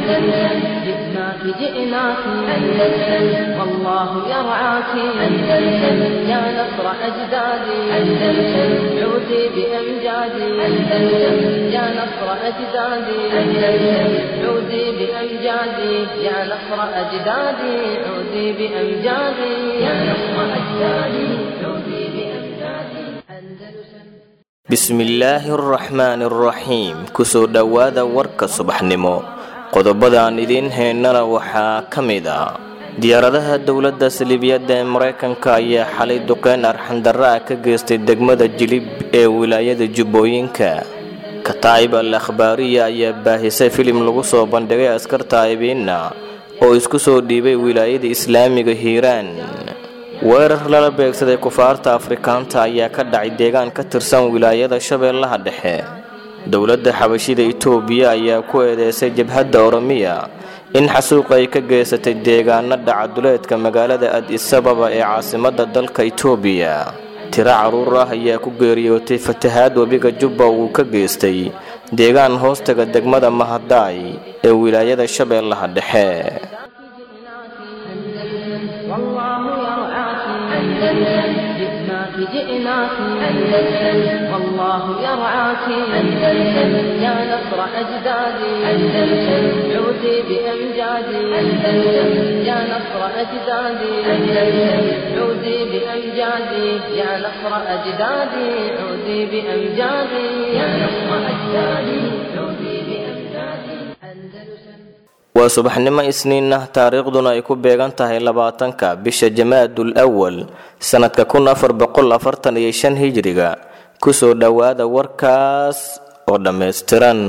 أندلسن جئناك جئناك أندلسن والله يرعاك أندلسن يا نصر أجدادي أندلسن عودي بأمجادي أندلسن يا نصر أجدادي أندلسن عودي بأمجادي يا نصر أجدادي عودي بأمجادي يا نصر أجدادي عودي بأمجادي أندلسن bismillaahi araxmaani araxiim kusoo dhowaada warka subaxnimo qodobadaan idiin heynana waxaa ka mid a diyaaradaha dowladda saliibiyadda ee maraykanka ayaa xalay duqeyn arxandarra ah ka geystay degmada jilib ee wilaayada jubbooyinka kataa'ib al akhbaariya ayaa baahisay filim lagu soo bandhigay askar taa'ibiinna oo isku soo dhiibay wilaayada islaamiga hiiraan weerar lala beegsaday kufaarta afrikaanta ayaa ka dhacay deegaan ka tirsan wilaayada shabeellaha dhexe dowladda xabashida itoobiya ayaa ku eedeysay jabhadda oromiya in xasuuq ay ka geysatay deegaano dhacaduleedka magaalada ad-isababa ee caasimadda dalka itoobiya tiro carruur ah ayaa ku geeriyootay fatahaad webiga jubba uu ka geystay deegaan hoostaga degmada mahadaay ee wilaayada shabeellaha dhexe والله يرعاك أندلسن جئناك جئناك أندلسن والله يرعاك أندلسن يا نصر أجدادي أندلسن عودي بأمجادي أندلسن يا نصر أجدادي أندلسن عودي بأمجادي يا نصر أجدادي عودي بأمجادي يا نصر أجدادي عودي بأمجادي أندلسن waa subaxnimo isniin ah taariikhduna ay ku beegan tahay labaatanka bisha jamaadul awal sannadka kun afar boqol afartan iyo shan hijriga kusoo dhowaada warkaas oo dhammaystiran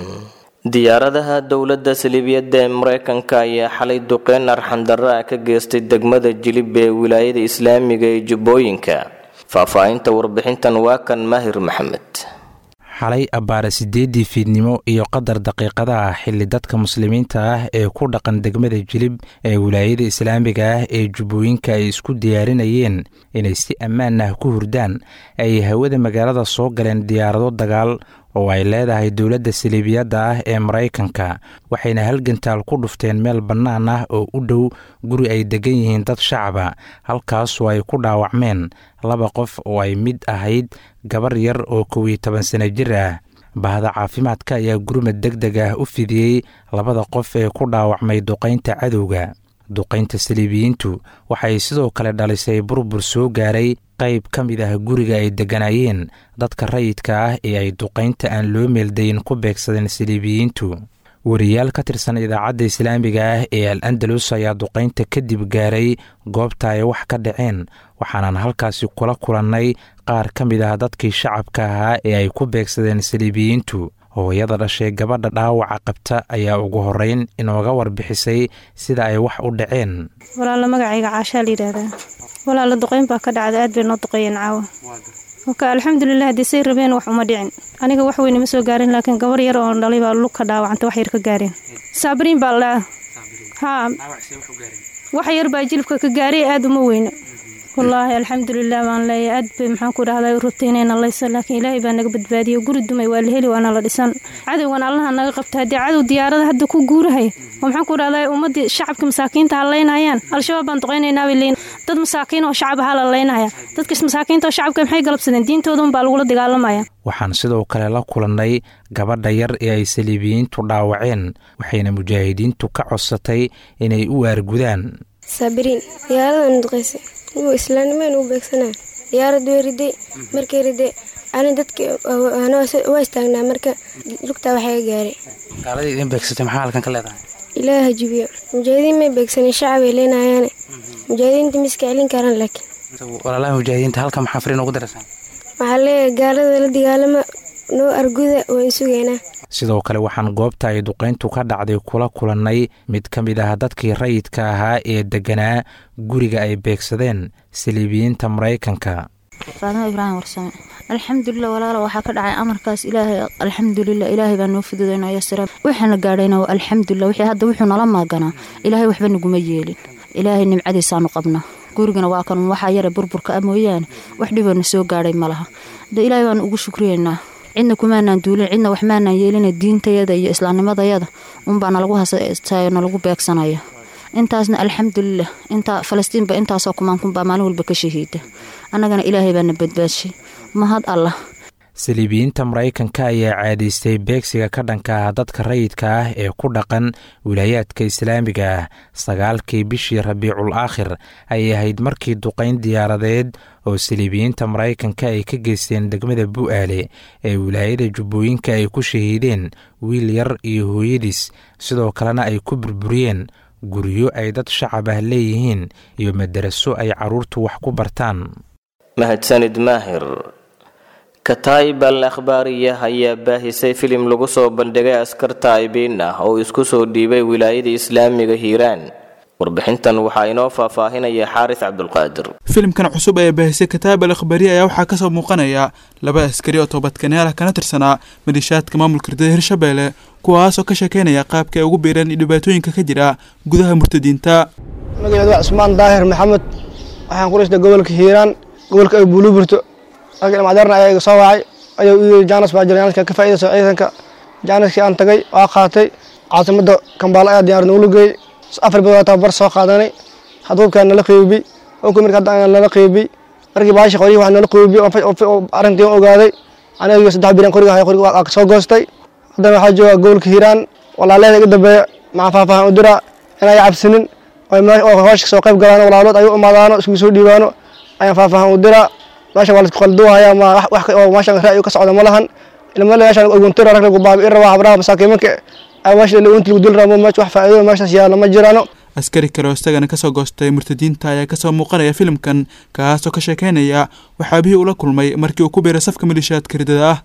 diyaaradaha dowladda saliibiyadda ee maraykanka ayaa xalay duqeyn arxandarra ah ka geystay degmada jilib ee wilaayada islaamiga ee jubbooyinka faahfaahinta warbixintan waa kan maahir maxamed xalay abbaare siddeeddii fiidnimo iyo qadar daqiiqada ah xilli dadka muslimiinta ah ee ku dhaqan degmada jilib ee wilaayada islaamiga ah ee jubbooyinka ay isku diyaarinayeen inay si ammaan ah ku hurdaan ay hawada magaalada soo galeen diyaarado dagaal oo ay leedahay dowladda saliibiyadda ah ee maraykanka waxayna halgantaal ku dhufteen meel bannaan ah oo u dhow guri ay degan yihiin dad shacaba halkaasoo ay ku dhaawacmeen laba qof oo ay mid ahayd gabar yar oo kow iyo toban sano jir ah bahda caafimaadka ayaa gurmad deg deg ah u fidiyey labada qof ee ku dhaawacmay duqaynta cadowga duqaynta saliibiyiintu waxay sidoo kale dhalisay burbur soo gaaray qayb ka mid ah guriga ay degganaayeen dadka rayidka ah ee ay duqaynta aan loo meeldayin ku beegsadeen saliibiyiintu wariyaal ka tirsan idaacadda islaamiga ah ee al andalus ayaa duqaynta kadib gaaray goobta ay wax ka dhaceen waxaanan halkaasi kula kulannay qaar ka mid ah dadkii shacabka ahaa ee ay ku beegsadeen saliibiyiintu hooyada dhashay gabadha dhaawaca qabta ayaa ugu horreyn inooga warbixisay sida ay wax u dhaceen walaalo magacayga caashaa la yidhaahdaa walaalo duqeyn baa ka dhacda aad bay noo duqeeyeen caawa oka alxamdulilah haddii say rabeen wax uma dhicin aniga wax weyne ma soo gaarin laakiin gabar yar oo dhalay baa lug ka dhaawacanta wax yar ka gaareen saabiriin baa la dhaca haa wax yar baa jilibka ka gaaray aad uma weyna wallaahi alxamdulilah baan leeyahay aad bay maxaan ku dhahdaa rutaynayna laysa laakiin ilaahay baa naga badbaadiyey guri dumay waa la heli waana la dhisan cadowgan allaha naga qabta haddii cadow diyaarada hadda ku guurahay oo maxaan ku dhahdaa ummaddii shacabka masaakiinta ha laynayaan al-shabaab baan duqaynaynaa bay leeyiin dad masaakiin oo shacab ahaa la laynaya dadkas masaakiinta oo shacabka maxay galabsadeen diintooda unbaa lagula dagaalamaya waxaan sidoo kale la kulannay gabadha yar ee ay saliibiyiintu dhaawaceen waxayna mujaahidiintu ka codsatay inay u waargudaan saabiriin diyaaradan duqaysay inuu islaamnimaan u beegsanaa diyaarad way riday markay riday ani dadki waa istaagnaa marka lugtaa waxaa gaaray gaaladii idin beegsatay maxaa halkan ka leedahay ilaaha hajibiyo mujaahidiin may beegsanin shacabay leenayaane mujaahidiinta miska celin karaan laakiin walaalaha mujaahidiinta halkan maxaa fariin ugu daraysaan waxaa leeyahay gaalada la dagaalama noo arguda waan sugaynaa sidoo kale waxaan goobta ay duqayntu ka dhacday kula kulannay mid ka mid ah dadkii rayidka ahaa ee degganaa guriga ay beegsadeen saliibiyiinta maraykanka faadimo ibraahim warsame alxamdulilah walaalo waxaa ka dhacay amarkaas ilaahay alxamdulilah ilaahay baa noo fududayno yasira waxaana gaadhayna alxamdulilah wixii hadda wuxuu nala maaganaa ilaahay waxba naguma yeelin ilaahay nimcadiisaanu qabna gurigana waa kan waxaa yara burburka ah mooyaane wax dhiboona soo gaadhay ma laha de ilaahay baanu ugu shukriyeynaa cidna kumaanaan duulin cidna wax maanaan yeelina diintayada iyo islaamnimadayada unbaa nalagu hasastayo nalagu beegsanaya intaasna alxamdulilah intaa falastiinba intaasoo kumaankunbaa maalin walba ka shahiida annagana ilaahay baana badbaadshay mahad allah saliibiyiinta maraykanka ayaa caadaystay beegsiga ka dhanka ah dadka rayidka ah ee ku dhaqan wilaayaadka islaamiga ah sagaalkii bishii rabiicul aakhir ayay ahayd markii duqayn diyaaradeed oo saliibiyiinta maraykanka ay ka geysteen degmada bu'aale ee wilaayada jubbooyinka ay ku shahiideen wiil yar iyo hooyadiis sidoo kalena ay ku burburiyeen guryo ay dad shacab ah leeyihiin iyo madaraso ay carruurtu wax ku bartaan mahadsanid maahir kataib al akhbaariya ayaa baahisay filim lagu soo bandhigay askar taa'ibiin ah oo isku soo dhiibay wilaayada islaamiga hiiraan warbixintan waxaa inoo faahfaahinaya xaaris cabdulqaadir filimkan cusub ee baahisay kataab al akhbaariya ayaa waxaa kasoo muuqanaya laba askari oo toobadkaneal ah kana tirsanaa malishaadka maamulka ridada hirshabeelle kuwaasoo ka sheekeynaya qaabka ay ugu biireen dhibaatooyinka ka jira gudaha murtadiinta magaceedu waa cusmaan daahir maxamed waxaan ku dhashtay gobolka hiiraan gobolka ay buuluburto laakiin macdarna ayaa iga soo wacay ayuu ii yiri jaanas baa jira jaanaska ka faa'iidayso ciidanka jaanaskii aan tagay waa qaatay caasimadda kambaalo ayaa diyaar noola geeyey afar bilood tababar soo qaadanay hadhuubkaa nala qeybi onkii marka hadda nala qeybi markii baashi qorihii waa nala qeybi arrintii ogaaday aniga saddex biran qoriga haya qoriga waa soo goostay haddana waxaa jooga gobolka hiiraan walaaleeda iga dambeeya maxaa faahfaahan u diraa inay cabsinin oo hooshka soo qayb galaano walaalood ay u imaadaano iskugu soo dhiibaano ayaan faahfaahan u diraa meesha waa laisku qalduuhaya ma wax oo meeshan ra'yi ka socda ma lahan ilma meeshan oguntira rag lagu baabi'in rabaa habraha masaakiimanka ay meesha lagunti lagu dil rabo meesha wax faa'iido meeshaas yaalla ma jirano askari kale oo isagana kasoo goostay murtadiinta ayaa kasoo muuqanaya filimkan kaasoo ka sheekeynaya waxaabihii ula kulmay markii uu ku biiray safka malishaadka ridada ah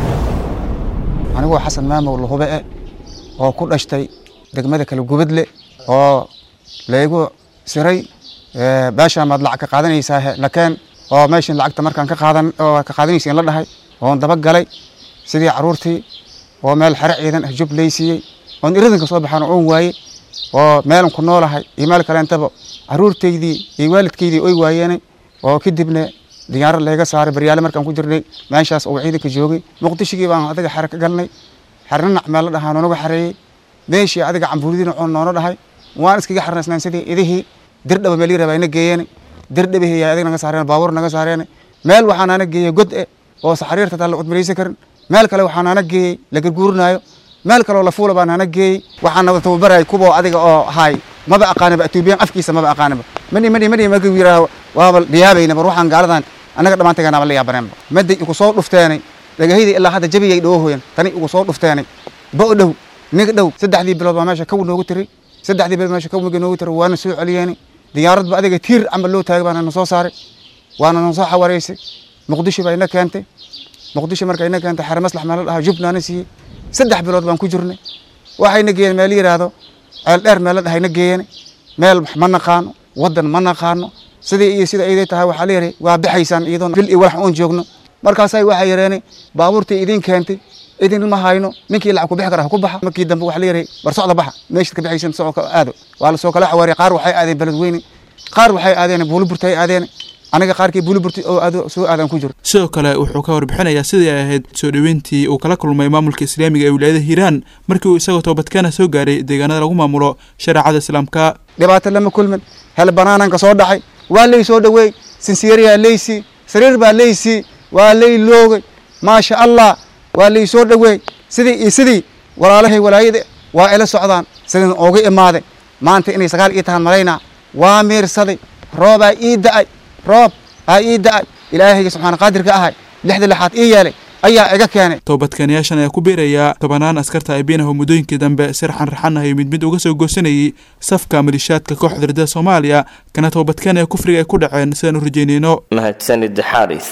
anigoo xasan maamow lahube e oo ku dhashtay degmada kale gubadle oo laygu siray baashaan baad lacag ka qaadanaysaa nakeen oo meeshan lacagta markaan ka qaadan oo ka qaadanaysa in la dhahay oon daba galay sidii caruurtii oo meel xere ciidan ah jub laysiiyey oon iradanka soo baxaan oon waaye oo meelan ku noolahay iyo meel kaleentaba caruurtaydii iyo waalidkaydii oy waayeenay oo kadibna diyaarad layga saaray baryaale markaan ku jirnay meeshaas oo ciidanka joogay muqdishigii baan adiga xere ka galnay xerna nacmeel la dhahaa noonaga xareeyey meeshii adiga cambuuridina oon noona dhahay waan iskaga xarnaysnaan sidii idihii dirdhaba meel yirabaa ina geeyeenay dirdhabihi yaa adiga naga saareen baabuur naga saareen meel waxaan ana geeyey god e oo saxariirta taa la cudmaraysan karin meel kale waxaan ana geeyey la garguurinaayo meel kaleoo la fuula baan ana geeyey waxaan wada tababarayay kuwa adiga oo haay maba aqaaniba atuubiyan afkiisa maba aqaaniba mani mani mani markii yiraaho waaba dhiyaabayna bar waxaan gaaladan annaga dhammaantayganaaba la yaabaneenba maday igu soo dhufteenay dhagahayda ilaa hadda jabiyay dhawohoyan tani igu soo dhufteenay bo dhow nig dhow saddexdii bilood baa meesha kaw noogu tiray saddexdii bilood meesha kaw noogu tiray waana soo celiyeenay diyaaradba adiga tiir camal loo taagay baana na soo saaray waana na soo xawareysay muqdisho baa ina keentay muqdisho marka ina keentay xere maslax meel la dhahaa jubnaana siiyey saddex bilood baan ku jirnay waxayna geeyeen meel yidhaahdo ceel dheer meel la dhahay na geeyeen meel ma naqaano waddan ma naqaano sidii iyo sida iday tahay waxaa leeyahay waa baxaysaan iyadoo bil iyo walax oon joogno markaasay waxay yareenay baabuurtii idin keentay idin ma hayno ninkii lacag ku bixi kara ha ku baxa markii dambe waxaa leeyahay bar socda baxa meeshaad ka bixaysan socodka aado waa la soo kala xawaariyay qaar waxay aadeen beledweyne qaar waxay aadeen buuliburta ay aadeen aniga qaarkii buuliburta oo aado soo aadan ku jiro sidoo kale wuxuu ka warbixinayaa sidii ay ahayd soo dhoweyntii uu kala kulmay maamulka islaamiga ee wilaayada hiiraan markii uu isagoo toobadkeena soo gaaray deegaanada lagu maamulo shareecada islaamka dhibaato lama kulmin hel banaananka soo dhacay waa lay soo dhoweey sinsiiriyaa laysii sariir baa laysii waa lay loogay maasha allah waa lay soo dhoweey sidii iyo sidii walaalahay walaayada waa ila socdaan sidin ooga imaaday maanta inay sagaal ii tahaan malaynaa waa miirsaday roobaa ii da'ay roob aa ii da'ay ilaahayga subxaana qaadirka ahay lixda lixaad ii yeelay ayaa iga keenay toobadkeenyaashan ayaa ku biirayaa tobanaan askarta abiin ah oo muddooyinkii dambe si raxan raxan ah iyo mid mid uga soo goosanayay safka malishaadka kooxda ridada soomaaliya kana toobadkeen ee kufriga ay ku dhaceen sidaan u rajeynayno mahadsanid xaaris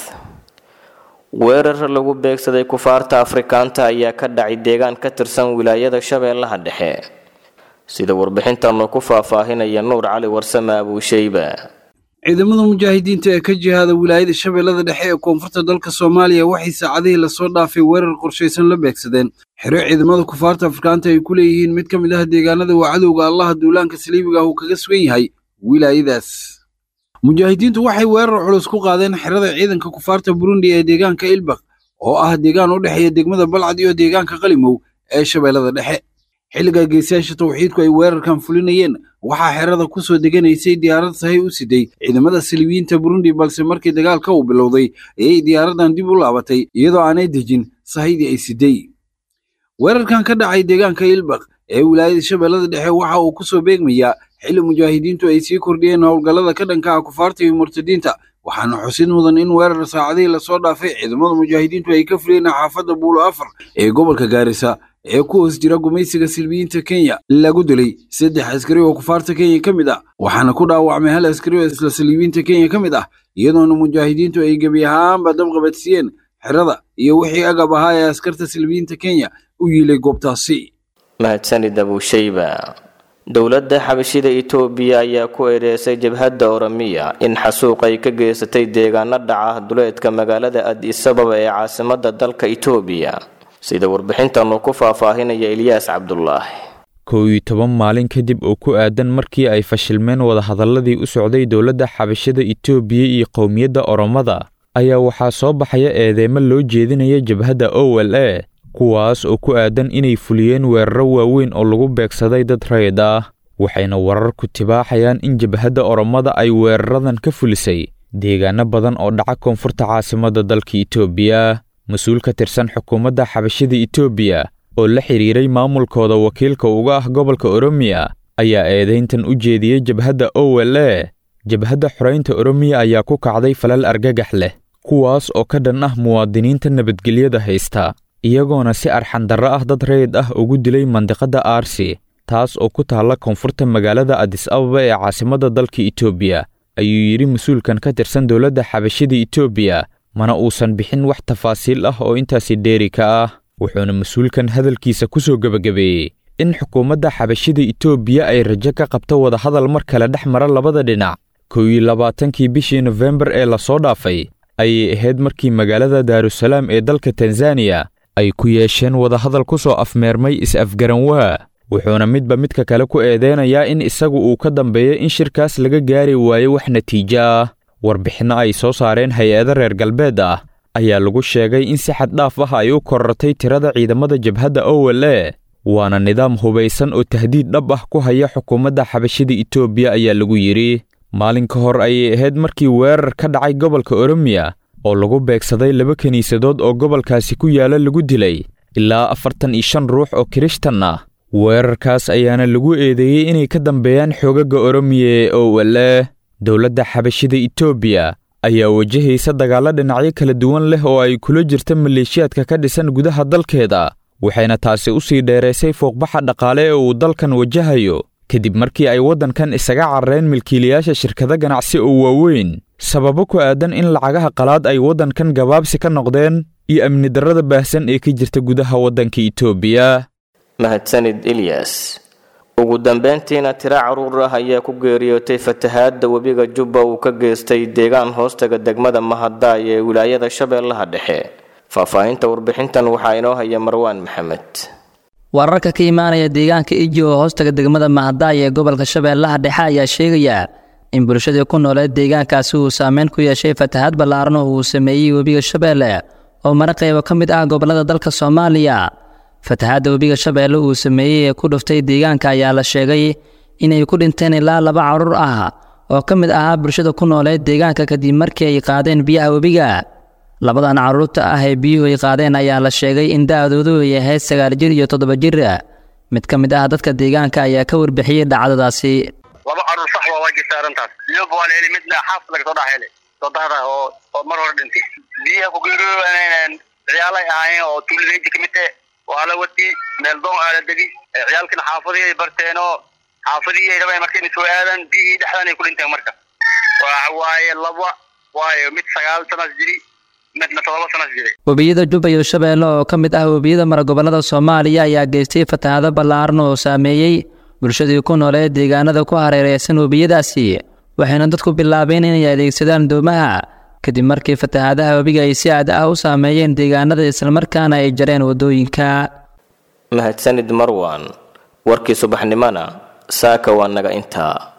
weerar lagu beegsaday kufaarta afrikaanta ayaa ka dhacay deegaan ka tirsan wilaayada shabeellaha dhexe sida warbixintanu ku faahfaahinaya nuur cali warsame abuusheyba ciidamada mujaahidiinta ee ka jihaada wilaayada shabeellada dhexe ee koonfurta dalka soomaaliya waxay saacadihii lasoo dhaafay weerar qorshaysan la beegsadeen xero ciidamada kufaarta afrikaanta ay ku leeyihiin mid ka mid ah deegaanada waa cadowga allaha duulaanka saliibiga ah uu kaga sugan yahay wilaayadaas mujaahidiintu waxay weerar culus ku qaadeen xerada ciidanka kufaarta burundi ee deegaanka ilbak oo ah deegaan u dhexeeya degmada balcad iyo deegaanka qalimow ee shabeellada dhexe xilliga geesayaasha tawxiidku ay weerarkan fulinayeen waxaa xerada ku soo deganaysay diyaarad sahay u siday ciidamada saliibiyiinta burundi balse markii dagaalka uu bilowday ayay diyaaradan dib u laabatay iyadoo aanay dejin sahaydii ay siday weerarkan ka dhacay deegaanka ilbaq ee wilaayada shabeellada dhexe waxa uu ku soo beegmayaa xilli mujaahidiintu ay sii kordhiyeen howlgallada ka dhanka ah kufaarta iyo murtadiinta waxaana xusid mudan in weerar saacadihii lasoo dhaafay ciidamada mujaahidiintu ay ka fuliyeen xaafadda buulo afar ee gobolka gaarisa ee ku hoos jira gumaysiga silbiyiinta kenya lagu dilay saddex askari oo kufaarta kenya ka mid ah waxaana ku dhaawacmay hal askari oo isla silbiyiinta kenya ka mid ah iyadoona mujaahidiintu ay gebi ahaanba dabqabadsiiyeen xerada iyo wixii agab ahaa ee askarta silbiyiinta kenya u yiilay goobtaasi mahadsanid abuushayba dowladda xabashida itoobiya ayaa ku eedeysay jabhadda oramiya in xasuuq ay ka geysatay deegaano dhaca duleedka magaalada addis ababa ee caasimadda dalka itoobiya sida warbixintan uu ku faahfaahinaya ilyaas cabdulaahi kow iyo toban maalin kadib oo ku aadan markii ay fashilmeen wadahadalladii u socday dowladda xabashada itoobiya iyo qowmiyadda oromada ayaa waxaa soo baxaya eedeymo loo jeedinaya jabhadda o l a kuwaas oo ku aadan inay fuliyeen weeraro waaweyn oo lagu beegsaday dad rayid ah waxayna wararku tibaaxayaan in jabhadda oromada ay weeraradan ka fulisay deegaano badan oo dhaca koonfurta caasimadda dalka itoobiya mas-uul ka tirsan xukuumadda xabashada itoobiya oo la xidhiiray maamulkooda wakiilka uga ah gobolka oromiya ayaa eedayntan u jeediyey jabhadda o l a jabhadda xoraynta oromiya ayaa ku kacday falal argagax leh kuwaas oo ka dhan ah muwaadiniinta nabadgelyada haysta iyagoona si arxandarro ah dad rayid ah ugu dilay mandiqadda aarsi taas oo ku taalla koonfurta magaalada adis ababa ee caasimadda dalka itoobiya ayuu yidhi mas-uulkan ka tirsan dowladda xabashada itoobiya mana uusan bixin wax tafaasiil ah oo intaasi dheeri ka ah wuxuuna mas-uulkan hadalkiisa ku soo gebagabeeyey in xukuumadda xabashada itoobiya ay rajo ka qabto wadahadal mar kale dhex mara labada dhinac kow iyo labaatankii bishii nofembar ee lasoo dhaafay ayay ahayd markii magaalada daarusalaam ee dalka tanzaniya ay ku yeesheen wadahadal ku soo afmeermay is-afgaranwaa wuxuuna midba midka kale ku eedeynayaa in isagu uu ka dambeeyo in shirkaas laga gaari waayo wax natiijo ah warbixinno ay soo saareen hay-ado reer galbeed ah ayaa lagu sheegay in si xad dhaaf ah ay u korortay tirada ciidamada jabhadda o l a waana nidaam hubaysan oo tahdiid dhab ah ku haya xukuumadda xabashada itoobiya ayaa lagu yidhi maalin ka hor ayay ahayd markii weerar ka dhacay gobolka oromiya oo lagu beegsaday laba kiniisadood oo gobolkaasi ku yaala lagu dilay ilaa afartan iyo shan ruux oo kirishtan ah weerarkaas ayaana lagu eedeeyey inay ka dambeeyaan xoogaga oromiya ee o l a dowladda xabashida itoobiya ayaa wajahaysa dagaallo dhinacyo kala duwan leh oo ay kula jirta maleeshiyaadka ka dhisan gudaha dalkeeda waxayna taasi u sii dheeraysay fooqbaxa dhaqaale ee uu dalkan wajahayo kadib markii ay waddankan isaga carareen milkiilayaasha shirkado ganacsi oo waaweyn sababo ku aadan in lacagaha qalaad ay waddankan gabaabsi ka noqdeen iyo amni darrada baahsan ee ka jirta gudaha waddanka itoobiya mahadsanid ilyas ugu dambeyntiina tiro caruur ah ayaa ku geeriyootay fatahaadda webiga jubba uu ka geystay deegaan hoostaga degmada mahadaay ee wilaayada shabeellaha dhexe faahfaahinta warbixintan waxaa inoo haya marwaan maxamed wararka ka imaanaya deegaanka iji oo hoostaga degmada mahadaay ee gobolka shabeellaha dhexe ayaa sheegaya in bulshadii ku nooleed deegaankaasi uu saameyn ku yeeshay fatahaad ballaaran oo uu sameeyey webiga shabeelle oo mara qaybo ka mid ah gobollada dalka soomaaliya fatahaadda webiga shabeelle uu sameeyey ee ku dhuftay deegaanka ayaa la sheegay inay ku dhinteen ilaa laba carruur ah oo ka mid ahaa bulshada ku nooleed deegaanka kadib markii ay qaadeen biyaha webiga labadan carruurta ah ee biyuhu ay qaadeen ayaa la sheegay in da-doodu ay ahayd sagaal jir iyo toddoba jir mid ka mid ah dadka deegaanka ayaa ka warbixiyey dhacdadaasi laba carruur sax waa waa jirta arrintaas biyo waa la heli midna xaaf laga soo dhex helay soddahda oo oo mar hore dhintay biyaha ku geeriyoodaneen ciyaalay ahaayeen oo tuulideynti ka mid eh waa la wati meel doon aa la degi ciyaalkina xaafadii ay barteen oo xaafadii ay rabeen marka inay soo aadaan biyihii dhexdan ay ku dhinteen marka waxa waaye laba waayo mid sagaal sanas jiri midna todoba sanas jiri webiyada jubba iyo shabeelle oo ka mid ah webiyada mara gobollada soomaaliya ayaa geystay fatahaado ballaaran oo saameeyey bulshadii ku noolee deegaanada ku hareereysan webiyadaasi waxayna dadku bilaabeen inay adeegsadaan doomaha kadib markii fatahaadaha webiga ay si aad ah u saameeyeen deegaanada islamarkaana ay jareen waddooyinka mahadsanid marwan warkii subaxnimona saaka waa naga intaa